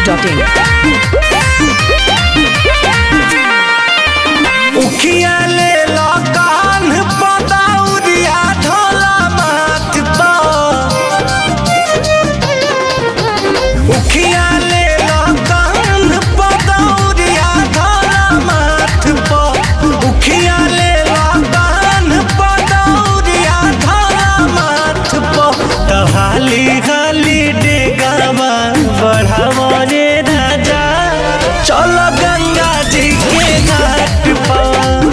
masti.in. उखिया ले लो कान पदाउरिया ढोला माथ पर उखिया ले लो कान पदाउरिया ढोला माथ पर उखिया ले लो कान पदाउरिया ढोला माथ पर तहाली हाली डेगावा बढ़ावा रे राजा चलो गंगा जी के घाट पर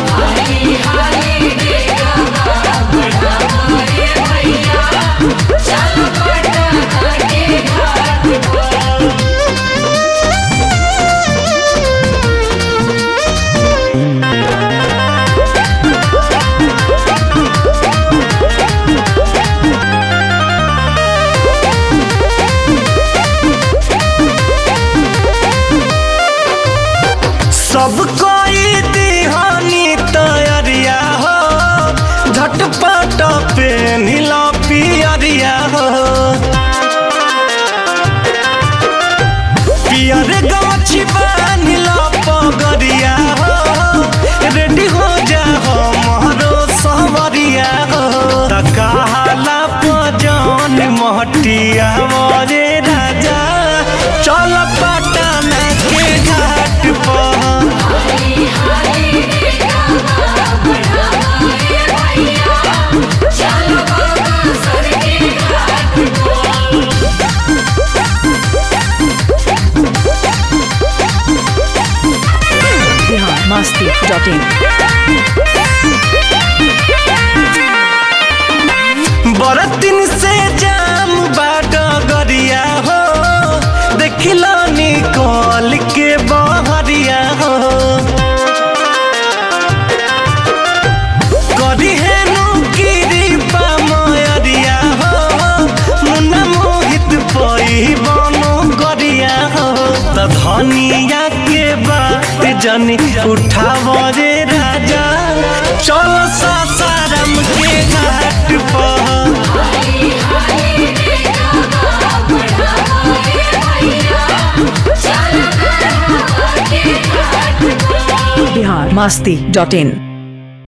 सब कोई दिहानी तैयारिया हो झटपट पे नीला पियरिया हो पियर गाछी बानिला पगरिया हो रेडी हो जा हो महरो सहवरिया हो तकाला पजन महटिया मोरे राजा चल पटना के घाट पर Bihar masti.in. बरतिन से जाम बाट गरिया हो देखिलो निकल के बहरिया हो करी हेनु गिरी पामयरिया हो मुन्ना मोहित पई बनो गरिया हो त धनिया के बात जनी उठाव रे राजा चल सासाराम के घाट पर Bihar masti.in.